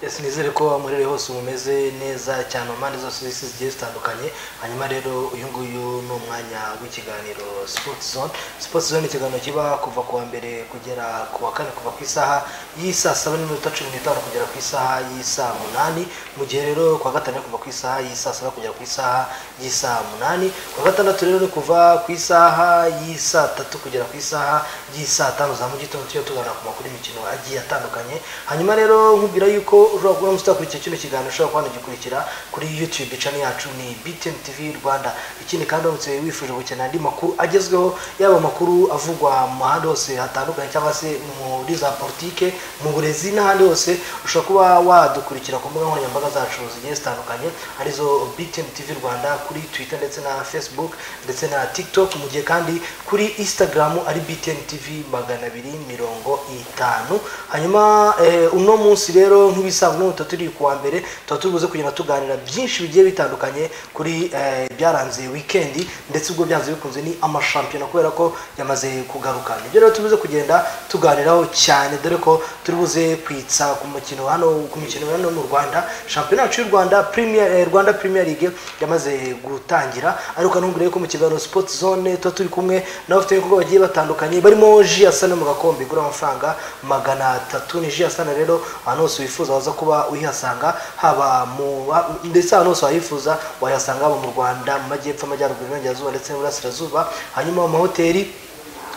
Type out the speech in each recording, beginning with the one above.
ese nizere ko aho muri hose mumeze neza cyane mu mpande zose z'isi zigiye zitandukanye hanyuma rero uyu nguyu ni umwanya w'ikiganiro sport zone sport zone ikiganiro kiba kuva ku wa mbere kugera ku wa kane kuva ku isaha y'isaa saba n'iminota cumi n'itanu kugera ku isaha y'isaa munani mu gihe rero ku wa gatanu kuva ku isaha y'isaa saba kugera ku isaha y'isaa munani ku wa gatandatu rero ni kuva ku isaha y'isaa tatu kugera ku isaha y'isaa tanu za mu gitondo tujya tuganira ku makuru y'imikino agiye atandukanye hanyuma rero nkubwira yuko ushobora kuba utakurikiye kino kiganiro ushobora kwanagikurikira kuri youtube channel yacu ni btn tv rwanda ikindi kandi uramutse wifuje gukenera andi makuru agezweho yaba amakuru avugwa mu mahanda hose hatandukanye cyangwa se muri za politike mu burezi n'ahandi hose ushobora kuba wadukurikira ku mbuga nkoranyambaga zacu zigiye zitandukanye arizo btn tv rwanda kuri twitter ndetse na facebook ndetse na tiktok mu gihe kandi kuri instagram ari btn tv magana abiri mirongo itanu hanyuma eh, uno munsi rero nk'ibisanzwe n'ubu tuba turi ku wa mbere tuba turi buze kugenda tuganira byinshi bigiye bitandukanye kuri eh, byaranze wikendi ndetse ubwo byanze bikunze ni amashampiyona kubera ko yamaze kugaruka nibyo rero turi buze kugenda tuganiraho cyane dore ko turi buze kwitsa ku mukino hano ku mikino hano mu rwanda shampiyona yacu y'u rwanda Premier- eh, rwanda premier league yamaze gutangira ariko ntumbwire ko mu kiganiro sport zone tuba turi kumwe n'abafatanyabikorwa bagiye batandukanye barimo ji asana mu gakombe igura amafaranga magana atatu ni ji asana rero ahantu hose wifuza waza kuba uyihasanga haba mu ha- ndetse ahantu hose wayifuza wayasanga haba mu rwanda mu majyepfo amajyaruguru iburengerazuba ndetse n'iburasirazuba hanyuma mu mahoteli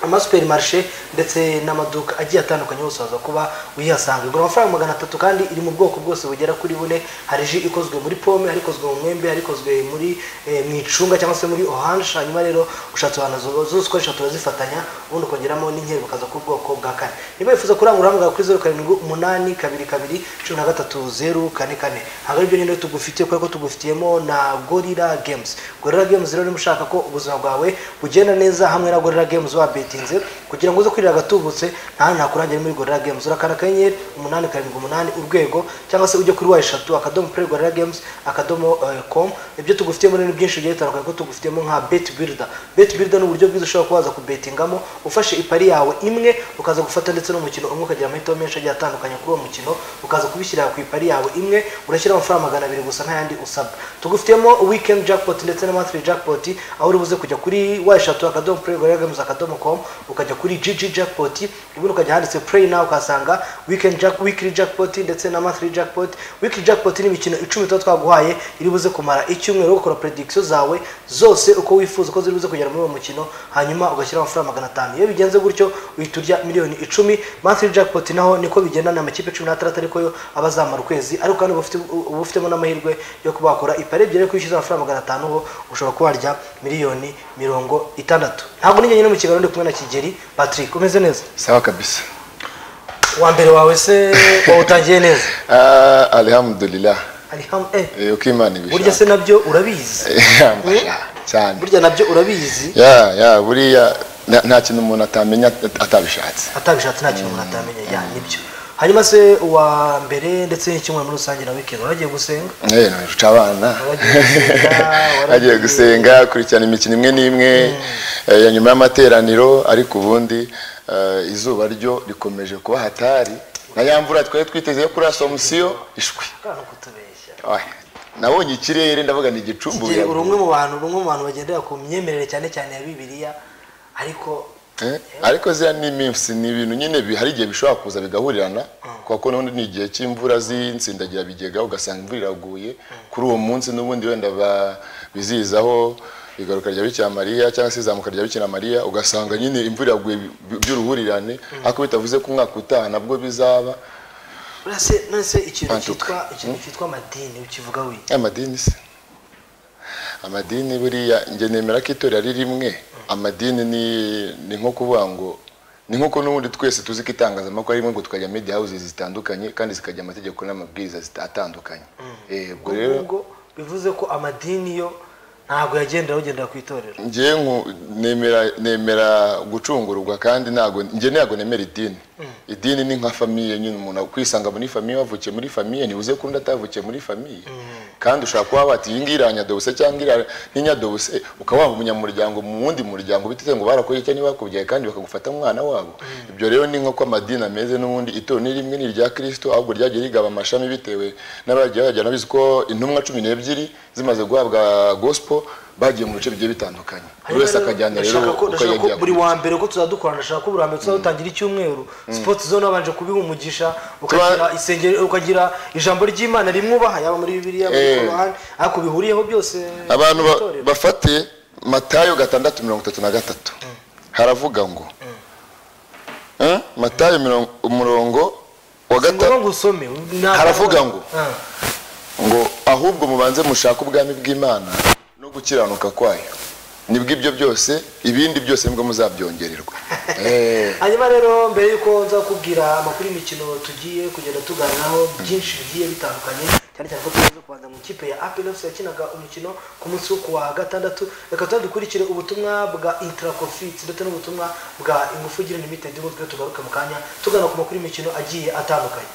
amasuperimarishe ndetse n'amaduka agiye atandukanye yose waza kuba uyihasanga igura amafaranga magana atatu kandi iri mu bwoko bwose bugera kuri bune hari ji ikozwe muri pome hari ikozwe mu mwembe hari ikozwe muri eh, mu icunga cyangwa se muri oranje hanyuma rero ushatse ahantu zo- zose uko ari eshatu urazifatanya ubundi ukongeramo n'inkeri bukaza ku bwoko bwa kane niba wifuza kurangurura hamwe kuri zeru karindwi umunani kabiri kabiri cumi na gatatu zeru kane kane ntabwo aribyo nyine tugufitiye kubera ko tugufitiyemo na gorira games gorira games rero niba ushaka ko ubuzima bwawe bugenda neza hamwe na gorira games wabetinze kugira ngo uze kurira agatubutse nta ntakurangira muri gorira games urakana akanyenyeri umunani karindwi umunani urwego cyangwa se ujye kuri wa eshatu akadomo play gorira games akadomo eh, com ibyo tugufitiyemo rero ni byinshi bigiye bitandukanye ko tugufitiyemo nka bet builder bet builder ni uburyo bwiza ushobora kuba waza kubetingamo ufashe ipari yawe imwe ukaza gufata ndetse n'umukino umwe ukagira amahitamo menshi agiye atandukanye kuri uwo mukino ukaza kubishyira ku ipari yawe imwe urashyira amafaranga magana abiri gusa nta yandi usabwa tugufitiyemo weekend jackpot ndetse na monthly jackpot aho uri buze kujya kuri wa eshatu akadomo play gorira games akadomo com ukajya kuri gg jackpot ubundi ukajya handitse play nawe ukahasanga weekend jack weekly jackpot ndetse na monthly jackpot weekly jackpot ni imikino icumi tuba twaguhaye iri buze kumara icyumweru ugakora prediction zawe zose uko wifuza uko ziri buze kugera muri uwo mukino hanyuma ugashyiraho amafaranga magana atanu iyo bigenze gutyo uhita urya miliyoni icumi monthly jackpot naho niko bigenda ni amakipe cumi n'atandatu ariko yo aba azamara ukwezi ariko kandi uba ufite- uba ufitemo n'amahirwe yo kuba wakora ipari ebyiri ariko iyo ushyize amafaranga magana atanu ho ushobora kuba warya miliyoni mirongo itandatu ntabwo ni njyenyine mu kiganiro ndi kumwe na kigeri patrick umeze neza sawa kabisa wa mbere wawe se wawutangiye neza Ah, alhamdulillah Alham- eh, Eh, uko imana ibishaka. burya se nabyo urabizi Yeah, mbasha cyane burya nabyo urabizi ya ya buriya nta- nta kintu umuntu atamenya at- atabishatse atabishatse nta kintu umuntu atamenya ya nibyo hanyuma se uwa mbere ndetse n'icyumweru muri rusange na weekend waragiye gusenga Eh, nurusha abana Waragiye gusenga, agiye waragiye- gusenga akurikirana imikino imwe n'imwe eh, ya nyuma y'amateraniro ariko ubundi eh, izuba ryo rikomeje kuba hatari na ya mvura twari twiteze kuri asomusiyo ishwi Akana kutubeshya Ah, nabonye ikirere ndavuga ni igicumbu Kigeli, uri biragoye. umwe mu bantu uri umwe mu bantu bagendera ku myemerere cyane cyane ya bibiliya ariko Eh, ariko ziriya ni iminsi ni ibintu nyine bi- hari igihe bishobora kuza bigahurirana kuko n'ubundi ni igihe cy'imvura z'insindagira bigega ugasanga imvura iraguye kuri uwo munsi n'ubundi wenda ba- bizizaho igaruka rya bikira mariya cyangwa se izamuka rya bikira mariya ugasanga nyine imvura iraguye bi- bi- by'uruhurirane ariko bitavuze ko umwaka utaha nabwo bizaba buriya se- none se ikintu Bantuka. cyitwa ikintu cyitwa amadini ukivuga wiki amadini se amadini buriya njye nemera ko itorero ari rimwe amadini ni ni nko kuvuga ngo ni nk'uko n'ubundi twese tuzi ko itangazamakuru arimo ngo tukajya media houses zitandukanye kandi zikajya amategeko n'amabwiriza zita- atandukanye Eh, ubwo rero ubwo bivuze ko amadini yo ntabwo yagendera ugendera ku itorero njye nku- nemera nemera gucungurwa kandi ntago njye ntago nemera idini idini ni nka famiye nyine umuntu kwisanga muri famiye wavukiye muri famiye ntibuze ko undi atavukiye muri famiye kandi ushobora kuba wati iyi ngiyi iranyadobose cyangwa iriya ntinyadobose ukaba waba umunyamuryango mu wundi muryango bitewe ngo barakoze cyangwa ntibakubyaye kandi bakagufata nk'umwana wabo ibyo rero ni nk'uko amadini ameze n'ubundi itorero ni rimwe ni irya kirisito ahubwo ryagiye rigaba amashami bitewe n'abagiye bajyana bizi ko intumwa cumi n'ebyiri zimaze guhabwa gospel bagiye mu bice bigiye bitandukanye buri wese akajyana rero Ndashaka ko- uko ndashaka ko yagiye buri wa mbere ko tuzadukorana ndashaka ko buri wa mbere tuzadutangira icyumweru sipoti zone wabanje kubiha umugisha ukagira isengero ukagira ijambo ry'imana rimwubaha yaba muri bibiliya muri Eh. korowani ariko bihuriyeho byose abantu ba- itorero. bafate matayo gatandatu mirongo itatu na gatatu haravuga ngo Eh, matayo mirongo- umurongo wa si ngombwa gatatu ngo usome ntabwo- Haravuga ngo, Ah. ngo ahubwo mubanze mushake ubwami bw'imana no gukiranuka kwayo nibwo ibyo byose ibindi byose nibwo muzabyongererwa Eh, hanyuma rero mbere y'uko nza kubwira amakuru y'imikino tugiye kugenda tuganiraho byinshi bigiye bitandukanye cyane cyane ko tumaze kubanza mu ikipe ya apelofs yakinaga umukino ku munsi wo kuwa gatandatu reka tuba dukurikire ubutumwa bwa intracofites ndetse n'ubutumwa bwa ingufu gira limited ubu twe tugaruke mu kanya tugana ku makuru y'imikino agiye atandukanye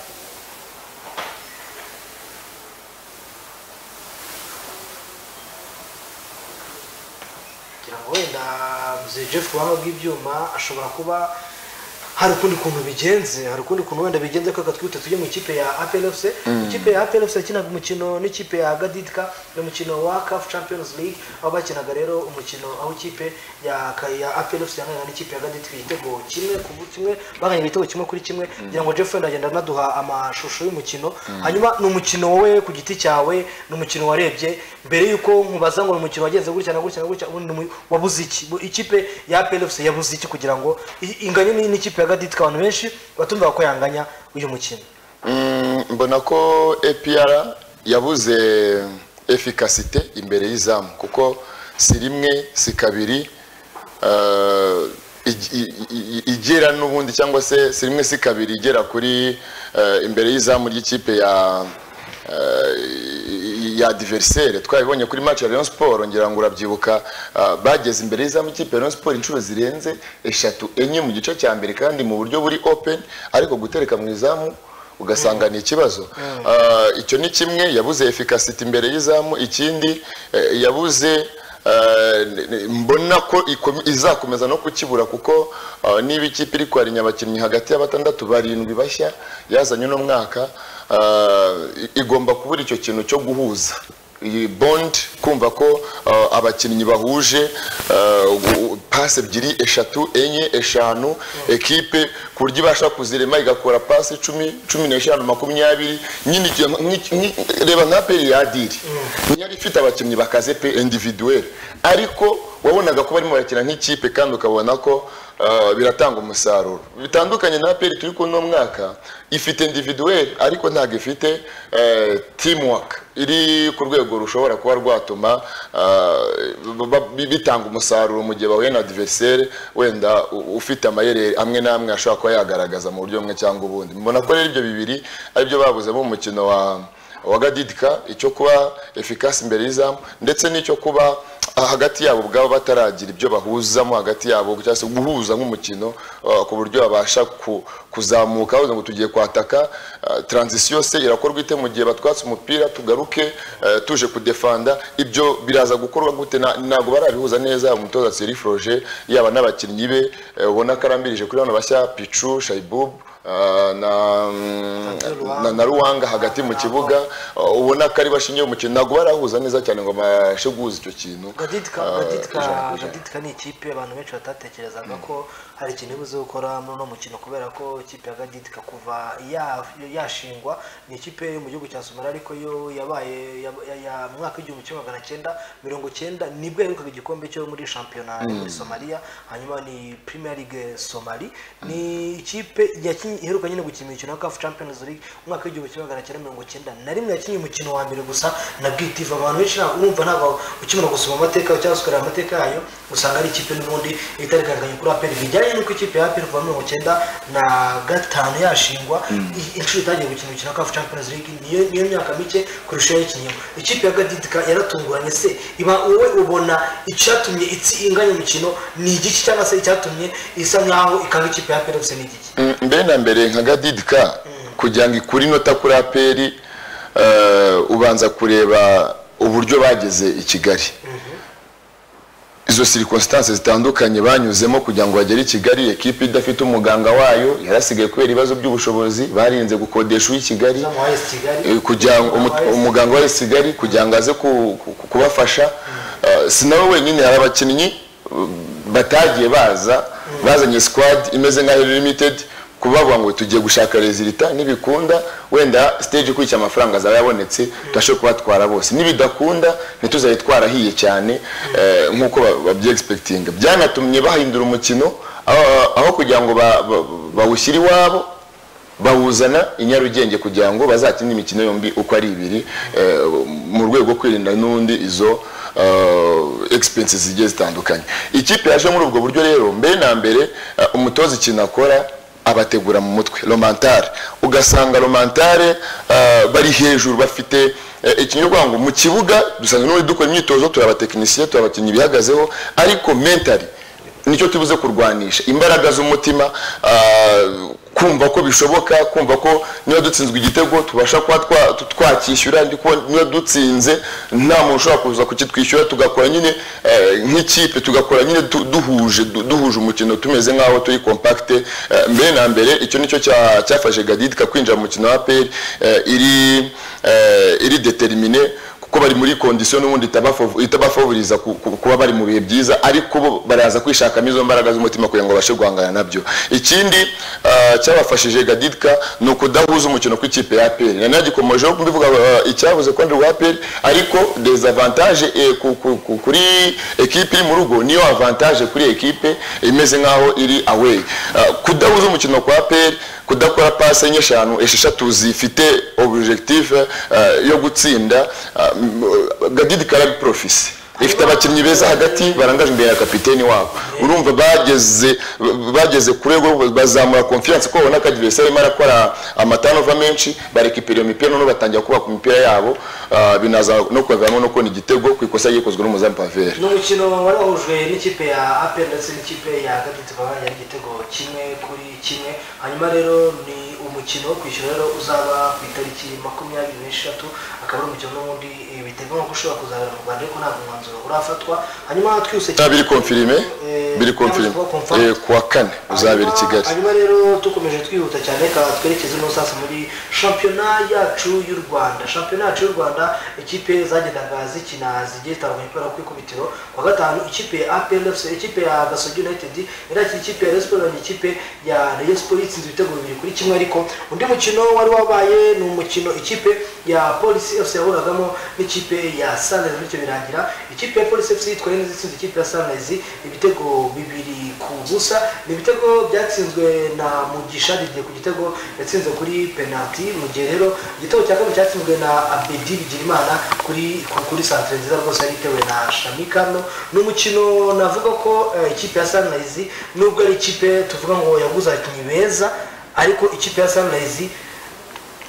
kugira ngo wenda mzee jeff waba bw'ibyuma ashobora kuba hari ukundi kuntu bigenze hari ukundi kuntu wenda bigenze ko twihute tujye mu ikipe ya APLFC ikipe ya APLFC yakinaga umukino n'ikipe ya Gaditka ni umukino wa CAF Champions League aho bakinaga rero umukino aho ikipe ya ka- ya APLFC yangana n'ikipe ya Gaditka igitego kimwe ku bu- kimwe baganye igitego kimwe kuri kimwe kugira ngo Jeff wenda agenda anaduha amashusho y'umukino hanyuma ni umukino wowe ku giti cyawe ni umukino warebye mbere yuko nkubaza ngo ni umukino wagenze gutya na gutya na gutya ubundi ni umu- wabuze iki Bu- ikipe ya APLFC yabuze iki kugira ngo i- inganye ni- n'ikipe ya Gaditka abantu benshi batumva ko yanganya uyu mukino Mm, mbona ko APR yabuze efikasite imbere y'izamu kuko si rimwe si kabiri eh, ig- i- i- igera n'ubundi cyangwa se si rimwe si kabiri igera kuri eh, imbere y'izamu ry'ikipe ya eh, ya diverisere twabibonye kuri match ya Rayon Sport ngira ngo urabyibuka ah, bageze imbere y'izamu ikipe ya Rayon Sport inshuro zirenze eshatu enye mu gice cya mbere kandi mu buryo buri open ariko gutereka mu izamu ugasanga ni ikibazo Ah, icyo ni kimwe yabuze efikasiti imbere y'izamu ikindi eh, yabuze Eh, ne- ne- mbona ko ikomi- izakomeza no kukibura kuko eh, niba ikipe iri kwarinya abakinnyi hagati ya batandatu barindwi bashya yazanye uno mwaka eh, i- igomba kubura icyo kintu cyo guhuza iyi bond kumva ko eh, abakinnyi bahuje eh, u- u- pasi ebyiri eshatu enye eshanu ekipe ku buryo ibasha kuzirema igakora pasi cumi cumi n'eshanu makumyabiri nyine icyo- nk'iki- nk'i- reba nka peri yadiri ntiyari ifite abakinnyi bakaze pe individuel ariko wabonaga ko barimo barakina nk'ikipe kandi ukabona ko uh, biratanga umusaruro bitandukanye na peri turi kuno mwaka ifite individuel ariko ntabwo ifite uh, teamwork iri ku rwego rushobora kuba rwatuma uh, ba- ba- bi- bitanga umusaruro mu gihe bahuye na adversaire wenda u- ufite amayeri amwe n'amwe ashobora kuba yagaragaza mu buryo bumwe cyangwa ubundi mbona ko rero ibyo bibiri aribyo babuzemo mu mukino wa wagadidika icyo kuba efikasi imbere y'izamu ndetse n'icyo kuba ah, hagati yabo ubwabo bataragira ibyo bahuzamo hagati yabo cyangwa se guhuza nk'umukino ah, ku buryo babasha ku- kuzamuka bavuze ngo tugiye kwataka ah, transition se irakorwa ite mu gihe batwatse umupira tugaruke eh, tuje kudefanda ibyo biraza gukorwa gute Na- ntabwo barabihuza neza umutoza Thierry Froger yaba n'abakinnyi be eh, ubona ko arambirije kuri bano bashya Pichu Shaibub ah, na Ruanga. na- na ruwanga hagati mu kibuga uh, ubona ko ari bashingiye umukino ntabwo barahuza neza cyane ngo babashe guhuza icyo kintu gaditka Ah, gaditka ijana ku ijana. gaditka ni ikipe abantu benshi batatekerezaga ko hari ikintu ibuze gukora muri uno mukino kubera ko ikipe ya gaditka kuva ya- yashingwa ni ikipe yo mu gihugu cya somaliya ariko yo yabaye ya- ya- ya mu mwaka w'igihumbi kimwe magana cyenda mirongo cyenda nibwo yaherukaga igikombe cyo muri shampiyona yo muri somaliya hanyuma ni premier league somali ni ikipe yakinye- iheruka nyine gukina imikino ya CAF champions league mu mwaka w'igihumbi kimwe magana cyenda mirongo cyenda na rimwe yakinnye umukino wa mbere gusa na bwitiva abantu benshi ntabwo urumva ntabwo ukimara gusoma amateka cyangwa se ukareba amateka yayo usanga ari ikipe n'ubundi itarikanganye kuri aperi bijyanye n'uko ikipe ya aperi kuva mirongo cyenda na gatanu yashingwa i- inshuro itangiye gukina umukino wa CAF Champions League niyo niyo myaka mike kurusha iyo yakinnyeho ikipe ya Gaditka yaratunguranye se iba wowe ubona icyatumye itsi inganya umukino ni igiki cyangwa se icyatumye isa nkaho ikanga ikipe ya aperi ni igiki Mm, mbere na mbere nka gadidika kugira ngo ikure inota kuri aperi eh, ubanza kureba uburyo bageze i kigali izo circumstances zitandukanye banyuzemo kugira ngo bagere i kigali ekipe idafite umuganga wayo yarasigaye kubera ibibazo by'ubushobozi barinze gukodesha uw'i kigali zamuhaye kigali Eh, kugira ngo umu- Wamuhaye umuganga wa Kigali kugira ngo aze ku- ku- kubafasha Eh, si nawe wenyine hari abakinnyi eh, batagiye baza bazanye squad imeze nka Heri limited kubavuga ngo tugiye gushaka resultat nibikunda wenda stage ikurikira amafaranga azaba yabonetse tubashe kubatwara bose nibidakunda ntituzabe twarahiye cyane eh, nk'uko ba- babyi-expectinga byanatumye bahindura umukino aho- aho kugira ngo ba- ba- bawushyire iwabo bawuzana i nyarugenge kugira ngo bazakine imikino yombi uko ari ibiri eh, mu rwego rwo kwirinda n'undi izo eh, expenses zigiye zitandukanye ikipe yaje muri ubwo buryo rero mbere na mbere eh, umutoza ikintu akora abategura mu mutwe romantare ugasanga romantare eh, bari hejuru bafite eh, ikintu uvuga ngo mu kibuga dusanzwe n'ubundi dukora imyitozo turi abatekinisiye turi abakinnyi bihagazeho ariko mentally nicyo tubuze kurwanisha imbaraga z'umutima ah, kumva ko bishoboka kumva ko niba dutsinzwe igitego tubasha kuba twa- tu- twakishyura ndi kubona niba dutsinze nta muntu ushobora kuza kukitwishyura tugakora nyine eh, nk'ikipe tugakora nyine du- duhuje du- duhuje umukino tumeze nk'aho turi compacte Eh, mbere na mbere icyo nicyo cya- cyafashe gadid kakwinjira mu mukino wa peri iri eh, iri determine kuko bari muri kondisiyo n'ubundi itabafavo- itabafavoriza ku- ku- kuba bari mu bihe byiza ariko bo baraza kwishakamo izo mbaraga z'umutima kugira ngo babashe guhangana nabyo ikindi ah, cyabafashije gadidika ni ukudahuza umukino kw'ikipe ya aperi nari nagikomejeho mbivuga ah, icyabuze kwandura wa aperi ariko dezavantage eh, ku- ku- ku- kuri ekipe iri mu rugo niyo avantage kuri ekipe imeze nk'aho iri away Ah, kudahuza umukino kwa aperi kudakora pase nk'eshanu esheshatu zifite objectif eh, yo gutsinda ah, m- gadidi karabi profisi ifite abakinnyi beza hagati barangaje imbere ya kapiteni wabo urumva bageze bageze kure rwo bazamura confiance ko babona ko adversaire arimo arakora amatanova menshi barekipera iyo mipira noneho batangira kubaka imipira yabo ah, binaza no kubaviramo no kubona igitego ku ikosa ryakozwe n'umuzamu paveri ni umukino wari wahujwe n'ikipe ya apel ndetse n'ikipe ya gaditse babanye igitego kimwe kuri kimwe hanyuma rero ni umukino wo kwishyura rero uzaba ku itariki makumyabiri n'eshatu akaba ari umukino n'ubundi eh, biteganywa ko ushobora kuzabera mu rwanda ariko ntabwo umwanzuro urafatwa hanyuma twihuse Ah, biri confirmé Eh, biri confirmé byamaze kuba confirmed. Eh, kuwa kane uzabera i Hanyuma- kigali hanyuma rero dukomeje twihuta cyane reka twerekeze no sasa muri shampiyona yacu y'u rwanda shampiyona yacu y'u rwanda ikipe zagendaga zikina zigiye zitandukanye kubera kwikubitiro kwa gatanu ikipe ya aplfc ikipe ya gasogi united irakira ikipe ya resiporo ikipe ya rayon sport itsinze ibitego bibiri kuri kimwe ariko undi mukino wari wabaye ni umukino ikipe ya polisi fc yahuragamo n'ikipe ya sunrise bityo birangira ikipe ya polisi fc yitwaye neza itsinze ikipe ya sunrise ibitego bibiri ku busa ni ibitego byatsinzwe na mugisha bigiye ku gitego yatsinze kuri penalty mu gihe rero igitego cya kabiri cyatsinzwe na abedi bigirimana kuri ku- kuri santire nziza rwose yari itewe na shamikano ni umukino navuga ko eh, ikipe ya sunrise nubwo ari ikipe tuvuga ngo yaguze abakinnyi beza ariko ikipe ya sunrise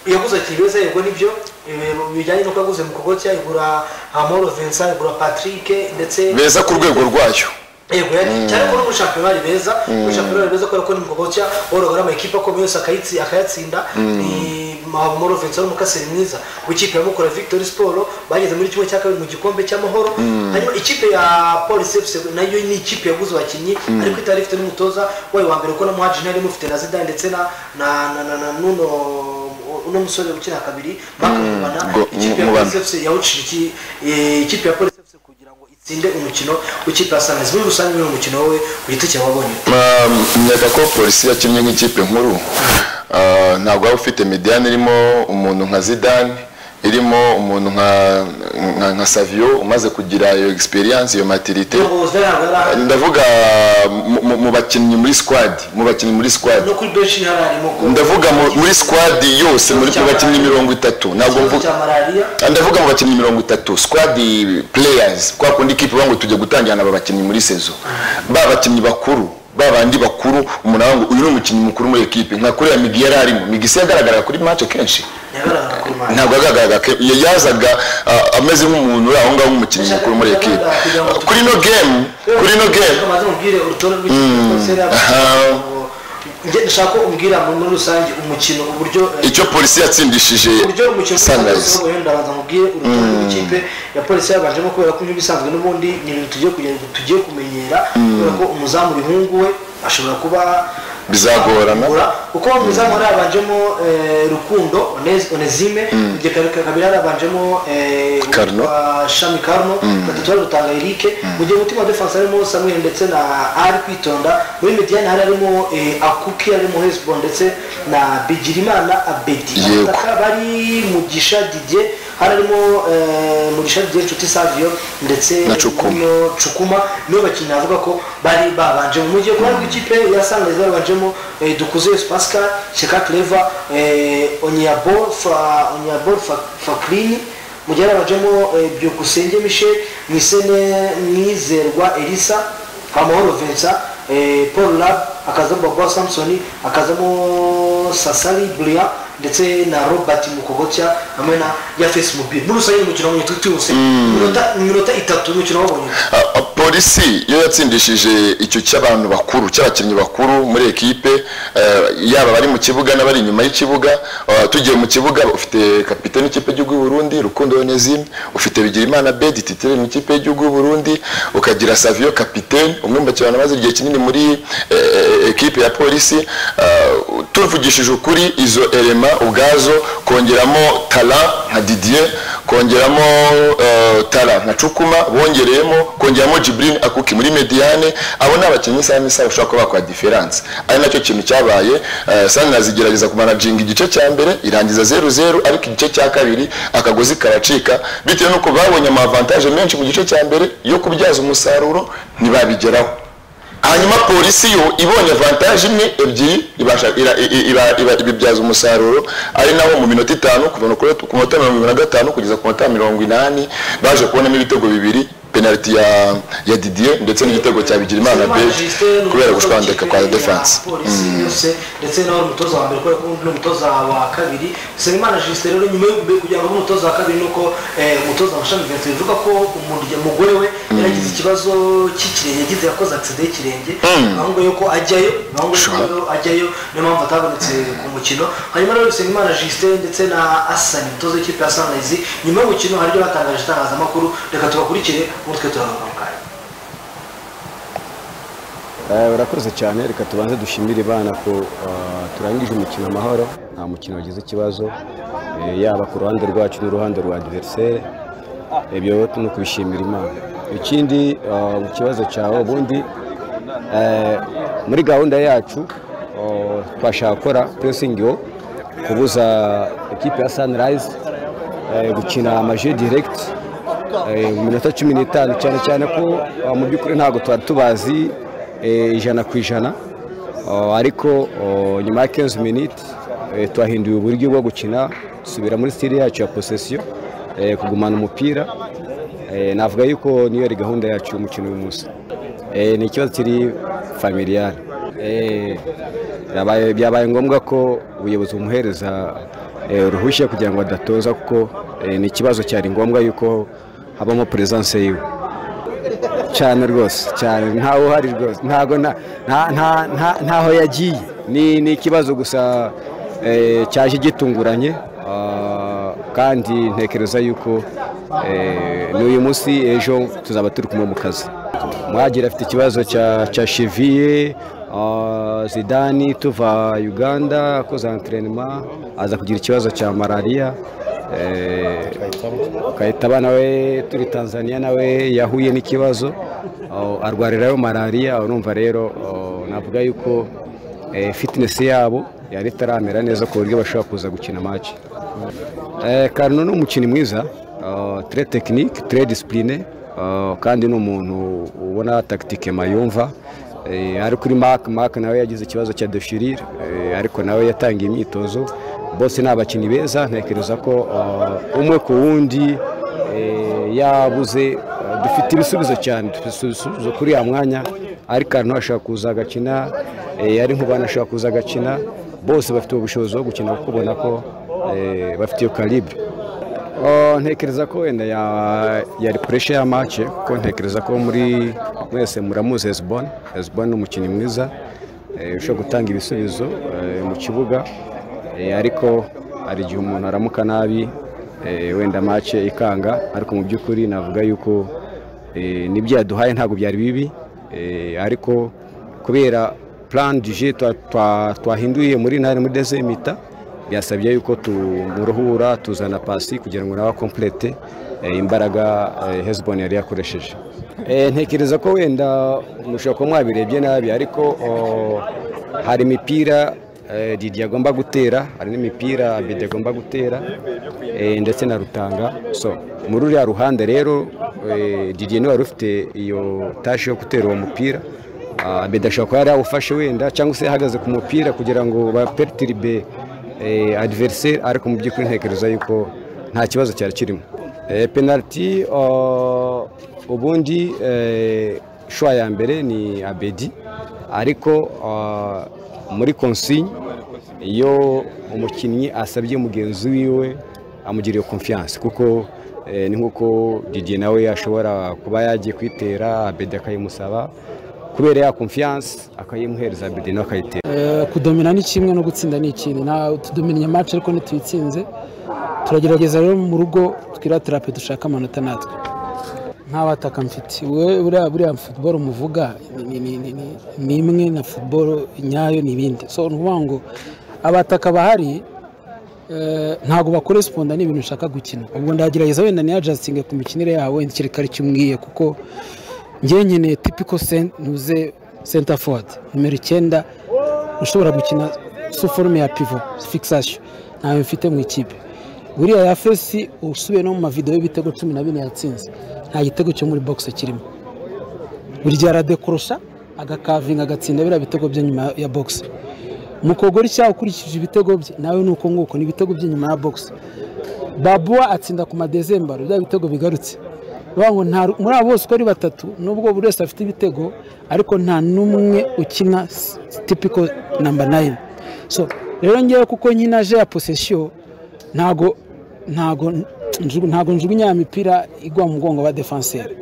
yaguze ati beza yego nibyo ibintu bijyanye n'uko yaguze mu kogotya igura amoro vincent igura patrick ndetse beza ku rwego rwayo yego yari cyane ko muri shampiyona ari beza muri shampiyona ari beza kubera ko ni mu kogotya woroga amakipe akomeye yose akayitsi- akayatsinda ni Moro Vincent wari umukasiri mwiza w'ikipe ya Mukura Victory Sport bageze muri kimwe cya kabiri mu gikombe cy'amahoro hanyuma ikipe ya Police FC nayo ni ikipe yaguze abakinnyi ariko itari ifite n'umutoza wayo wa mbere ko na Muhajir yari imufite na Zidane ndetse na na na- na na Nuno uno musore ukina kabiri Mark Mubana Ngo- ikipe ya Mubana. Police FC yawucira iki- eh, ikipe ya Police FC kugira ngo itsinde umukino w'ikipe ya Sunrise muri rusange ni umukino wowe ku giti cyawe wabonye ute? nkeka ko polisi yakinnye nk'ikipe nkuru Ah, ntabwo waba ufite mediyane irimo umuntu nka zidane irimo umuntu nka nka, nka saviyo umaze kugira iyo egisperiyanse iyo matirite Ntabwo Zidane ntabwo yari ahari, ndavuga mu- mu- mu bakinnyi muri sikwadi mu bakinnyi muri sikwadi no kuri benshi yari arimo ko- ndavuga mu- muri sikwadi yose muri mu bakinnyi mirongo itatu ntabwo ikibazo mvuga cya malariya ndavuga mu bakinnyi mirongo itatu squad players kwa kundi kipe bangu tujya gutangira n'aba bakinnyi muri sezo ba bakinnyi bakuru ba bandi bakuru umuntu avuga ngo uyu ni umukinnyi mukuru muri ekipe nka kuriya migi yari arimo migi se yagaragara kuri match kenshi yagaragara kuri mali ntabwo yagaragaraga ke- ya- yazaga ah, ameze nk'umuntu uri aho ngaho nk'umukinnyi mukuru muri ekipe Ah, kuri no game kuri no game maze mubwire urutonde rw'ikipe rwose yari aha. yabashije ngo njye ndashaka ko umbwira ngo muri rusange umukino uburyo eh, icyo polisi yatsindishije uburyo umukino sunrise ubu wenda ndabanza nkubwire urutonde rw'ikipe ya polisi yabanjemo kubera ko ibisanzwe n'ubundi ni ibintu tugiye kugira ngo tugiye kumenyera kubera ko umuzamu rihungu we ashobora kuba Bizagorana. kuba kuko umuzamu hari yabanjemo eh, rukundo Onez- onezime ibyo kabiri yarabanjemo Carno. shami karno batatu bari gutanga erike mu gihe umutima wa defense harimo samuel ndetse na ari kwitonda muri mediane hari harimo eh, akuki harimo hezbo ndetse na bigirimana abedi Yego. Abataka bari mugisha didier hari harimo eh, mugisha didier nshuti savio ndetse Na Cukuma. n'uno cukuma nibo bakinnyi avuga ko bari babanjemo mu gihe kubandi ikipe ya sangayizi babanjemo eh, dukuze yesu pascal sheka cleva onyabo Fa- onyabo Fa- fakirini mu gihe babanjemo eh, byukusenge michel mwisene mwizerwa elisa amahoro vincent eh, paul lab akazamo babo samson akazamo sasari buriya ndetse na robert mukogotya hamwe na yafesi mobile muri rusange umukino wabonye tutiwuse iminota iminota itatu umukino wabonye Ah, ah, polisi iyo yatsindishije icyo cy'abantu bakuru cy'abakinnyi bakuru muri ekipe eh, yaba bari mu kibuga n'abari inyuma y'ikibuga ah, tugiye mu kibuga ufite kapitene ikipe y'igihugu y'u Burundi Rukundo Onezime ufite Bigirimana Bedi titire mu ikipe y'igihugu y'u Burundi ukagira Savio kapitene umwe mu bakinnyi bamaze igihe kinini muri eh, ekipe ya polisi Ah, tuvugishije ukuri izo elema ubwazo kongeramo tara nka Didier kongeramo eh, tara nka cukuma bongereyemo kongeramo jibril akuki muri mediane abo ni abakinnyi isaha n'isaha bashobora kuba bakora diferanse ari nacyo kintu cyabaye eh, sanirazi igerageza kumanaginga igice cya mbere irangiza zeru zeru ariko igice cya kabiri akagozi karacika bitewe n'uko babonye amavantaje menshi mu gice cya mbere yo kubyaza umusaruro ntibabigeraho hanyuma polisi yo ibonye avantaje imwe ebyiri ibasha- ira- i- iba- iba- ibibyaza umusaruro ari naho mu minota itanu kuva no kuri- ku minota mirongo irindwi na gatanu kugeza ku minota mirongo inani baje kubonamo ibitego bibiri penaliti ya ya didier ndetse n'igitego cya bigirimana bedi kubera gushwandeka kwa defanse polisi yose ndetse nawe uri umutoza wa mbere kubera ko undi ni umutoza wa kabiri Nsengimana Justin rero nyuma yo kugira ngo abe umutoza wa kabiri nuko eh, umutoza wa shami Vincent bivuga ko umuntu- umugore we yaragize ikibazo cy'ikirenge yagize yakoze agisida y'ikirenge ahubwo yuko ajyayo ahubwo yuko Sure. rero ajyayo niyo mpamvu atabonetse ku mukino hanyuma rero Nsengimana Justin ndetse na Asani umutoza w'ikipe ya Sunrise nyuma y'umukino hari ibyo batangaje itangazamakuru reka tubakurikire umutwe turagaruka mu kanya Eh, urakoze cyane reka tubanze dushimire imana ko eh, turangije umukino amahoro nta mukino wagize ikibazo eh, yaba ku ruhande rwacu n'uruhande rwa adversaire ibyo rero ni ukubishimira imana ikindi eh, mu kibazo cyawe ubundi eh, muri gahunda yacu eh, twashaka gukora pressing yo kubuza ikipe ya sunrise eh, gukina amaje direct Eh, mu minota cumi n'itanu cyane cyane ko ah, mu by'ukuri ntabwo twari tubazi eh, ijana ku ijana Ah, ariko oh, nyuma ya 15 minutes eh, twahinduye uburyo bwo gukina dusubira muri stile yacu ya possession eh, kugumana umupira Eh, navuga yuko niyo yari gahunda yacu y'umukino uyu munsi Eh, ni ikibazo kiri familiyari byabaye byabaye ngombwa ko ubuyobozi bumuhereza eh, uruhushya kugira ngo adatoza kuko eh, ni ikibazo cyari ngombwa yuko habamo peresanse yiwe cyane rwose cyane ntawe uhari rwose ntago nta- nta- nta- nta- ntaho yagiye ni ni ikibazo gusa eh, cyaje gitunguranye ah, kandi ntekereza yuko eh, ni uyu munsi ejo tuzaba turi kumwe mu kazi mwagira afite ikibazo cya cya cheviye ah, zidani tuva uganda akoze enterinema aza kugira ikibazo cya malariya eh, Kayitaba nawe turi Tanzania nawe yahuye n'ikibazo aho arwarirayo malariya urumva rero aho navuga yuko eh, fitness yabo yari itaramera neza ku buryo bashobora kuza gukina match Eh, Karno ni umukinnyi mwiza ah, très technique très discipliné ah, kandi ni umuntu ubona tactique mayumva Eh, ari kuri Mark Mark nawe yagize ikibazo cya déchirure eh, ariko nawe yatangiye imyitozo bose ni abakinnyi beza ntekereza ko ah, umwe ku wundi eh, yabuze ah, dufite ibisubizo cyane dufite ibisubizo kuri ya mwanya ariko Karno ashaka kuza agakina eh, ari nk'ubana ashaka kuza agakina bose bafite ubushobozi bwo gukina kuko ubona ko eh, bafite iyo calibre Oh, ntekereza ko wenda ya- yari pressure ya match kuko ntekereza ko muri mwese muramuzi Hezbon Hezbon ni umukinnyi mwiza eh, ushobora gutanga ibisubizo eh, mu kibuga eh, ariko hari igihe umuntu aramuka nabi eh, wenda mace ikanga ariko mu by'ukuri navuga yuko eh, n'ibyo yaduhaye ntabwo byari bibi eh, ariko kubera plan du jeu twa- twa- twahinduye muri ntare muri deuxième mita byasabye yuko tumuruhura tuzana pasi kugira ngo nawe akomplete eh, imbaraga eh, Hezbon yari yakoresheje Eh, ntekereza ko wenda mushobora kuba mwabirebye nabi ariko oh, hari imipira eh, Didi agomba gutera hari n'imipira Abedi agomba gutera eh, ndetse na Rutanga so muri ruriya ruhande rero eh, Didi niwe wari ufite iyo tashi yo gutera uwo mupira Ah, Abedi ashobora kuba yari yawufashe wenda cyangwa se yahagaze ku mupira kugira ngo bapertiribe adversaire ariko mu by'ukuri ntekereza yuko nta kibazo cyari kirimo Eh, penaliti oh, ubundi eh, shwa ya mbere ni abedi ariko ah, muri consigne iyo umukinnyi asabye mugenzi wiwe amugiriye confiance kuko eh, ni nk'uko Didier nawe ashobora kuba yagiye kwitera abedi akayimusaba kubera ya confiance akayimuhereza abedi nawe akayitera Eh, kudomina ni kimwe no gutsinda ni ikindi Na- tudominanye match ariko ntituyitsinze turagerageza rero mu rugo twiratira pe dushaka amanota natwe nta bataka mfite We- buriya buriya football muvuga ni- ni- ni- ni- ni imwe na football nyayo ni ibindi so ni ukuvuga ngo abataka bahari eh, ntabwo bakoresponda n'ibintu nshaka gukina ubwo ndagerageza wenda niyajasitinge ku mikinire yawe wenda ikirere icyo umbwiye kuko njyewe nkeneye tipiko ntuze senta fodi nimero icyenda ushobora gukina su forume ya pivo fikisasiyo ntayo mfite mu ikipe buriya ya fesi usubiye no mu mavidewo y'ibitego cumi na bine yatsinze nta gitego cyo muri bogisi kirimo buri gihe aradekorosha agakavinga agatsinda biriya bitego bye nyuma ya bogisi mukogori cyawe ukurikije ibitego bye nawe ni uko nguko ni ibitego bye nyuma ya bogisi babuwa atsinda ku madezembaro bya bitego bigarutse bivuga ngo nta muri abo bose uko ari batatu nubwo buri wese afite ibitego ariko nta n'umwe ukina s- tipiko namba nayini so rero ngewe kuko nyina aje ya posesiyo ntago ntago njugu- ntago njugunya ya mipira igwa mu mugongo wa defanseri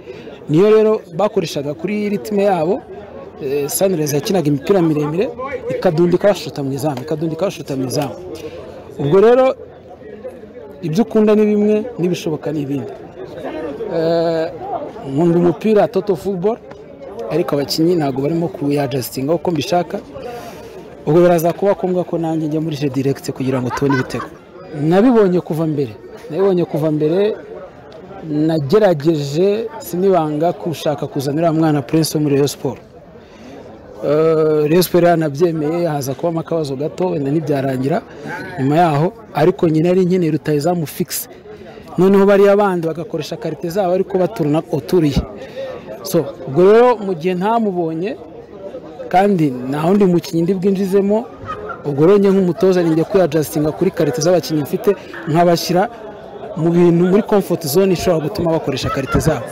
niyo rero bakoreshaga kuri ritime yabo eh, sanirezi yakinaga imipira miremire ikadundika bashuta mu izamu ikadundika bashuta mu izamu ubwo rero ibyo ukunda ni bimwe n'ibishoboka ni ibindi Eh, nkunda umupira toto football ariko abakinnyi ntabwo barimo kuyajasitinga uko mbishaka ubwo biraza kuba ngombwa ko nanjye njya muri je direct kugira ngo tubone ibitego nabibonye kuva mbere nabibonye kuva mbere nagerageje sinibanga gushaka kuzanira uriya mwana prince wo muri Rayon Sports Eh, Rayon Sports yaranabyemeye haza kubamo akabazo gato wenda ntibyarangira nyuma yaho ariko nyine yari nkeneye rutayizamu fikisi noneho bariya bandi bagakoresha karite zabo ariko baturana uturiye so ubwo rero mu gihe ntamubonye kandi nta wundi mukinnyi ndi bwinjizemo ubwo rero njye nk'umutoza ninjya kuyajasitinga kuri karite z'abakinnyi mfite nkabashyira mu bintu muri comfort zone ishobora gutuma bakoresha karite zabo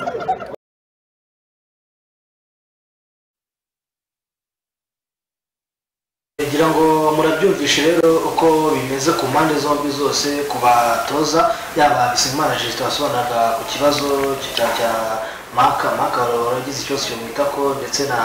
ngira ngo murabyumvishe rero uko bimeze ku mpande zombi zose ku batoza yaba bisimana jesite wasobanuraga ku kibazo cya cya maka maka waragize ikibazo cyo mu itako ndetse na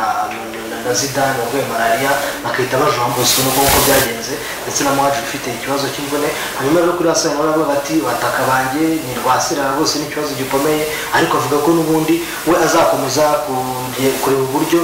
na- na zidane warwaye malariya bakahita bajomba usuntu nk'uko byagenze ndetse na mwaje ufite ikibazo cy'imvune hanyuma rero kuri hasi nawe aravuga ati bataka banjye ni rwasira rwose ni ikibazo gikomeye ariko avuga ko n'ubundi we azakomeza kuge- kureba uburyo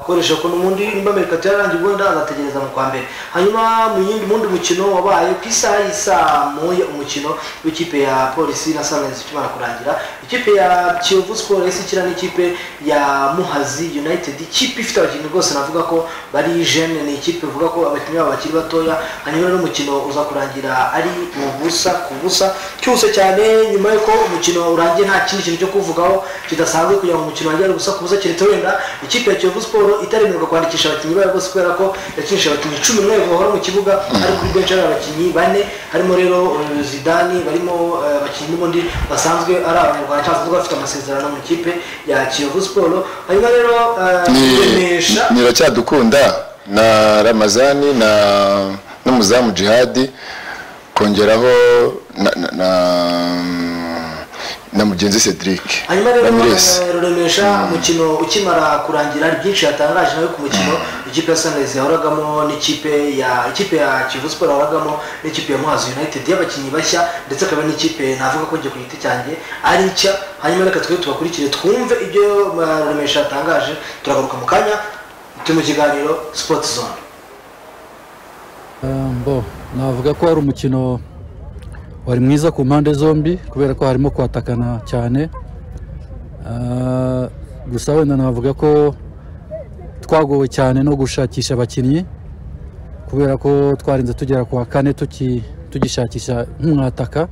akoresha ko n'ubundi nimba merikato yarangiye ubundi agategereza mu kwa mbere hanyuma mu yindi mu wundi mukino wabaye ku isaha y'isaa moya umukino w'ikipe ya polisi na sanirayizi ukimara kurangira ikipe ya kiyovu siporo isi ikina n'ikipe ya muhazi united ikipe ifite abakinnyi rwose navuga ko bari jene ni ikipe ivuga ko abakinnyi babo bakiri batoya hanyuma rero umukino uza kurangira ari ubusa ku busa cyose cyane nyuma y'uko umukino urangiye nta kindi kintu cyo kuvugaho kidasanzwe kugira ngo umukino wongere gusa kubuza keretse wenda ikipe ya Kiyovu Sport itaremerwa kwandikisha abakinnyi bayo bose kubera ko yakinishije abakinnyi cumi n'umwe bahora mu kibuga ariko kuri benshi ari abakinnyi bane harimo rero eh, Zidane barimo eh, abakinnyi n'ubundi basanzwe ari abanyarwanda cyangwa se bafite amasezerano mu ikipe ya Kiyovu Sport hanyuma rero eh, rwiyemeje- ni biracyadukunda na ramazani na n'umuzamu jihadi kongeraho na, na, na na mugenzi Cedric hanyuma rero Ramirez eh, ruremesha umukino ukimara kurangira hari byinshi yatangaje nawe ku mukino ikipe ya Sunrise yahoragamo n'ikipe ya ikipe ya Kivu Sport yahoragamo n'ikipe ya Muhazi United y'abakinnyi bashya ndetse akaba n'ikipe navuga ko njye ku giti cyanjye ari nshya hanyuma reka twe tubakurikire twumve ibyo eh, ruremesha yatangaje turagaruka mu kanya turi mu kiganiro Sport Zone bo navuga ko wari umukino wari mwiza ku mpande zombi kubera ko harimo kwatakana cyane Ah, gusa wenda navuga ko twagowe cyane no gushakisha abakinnyi kubera ko twarinze tugera ku wa kane tuki- tugishakisha nk'umwataka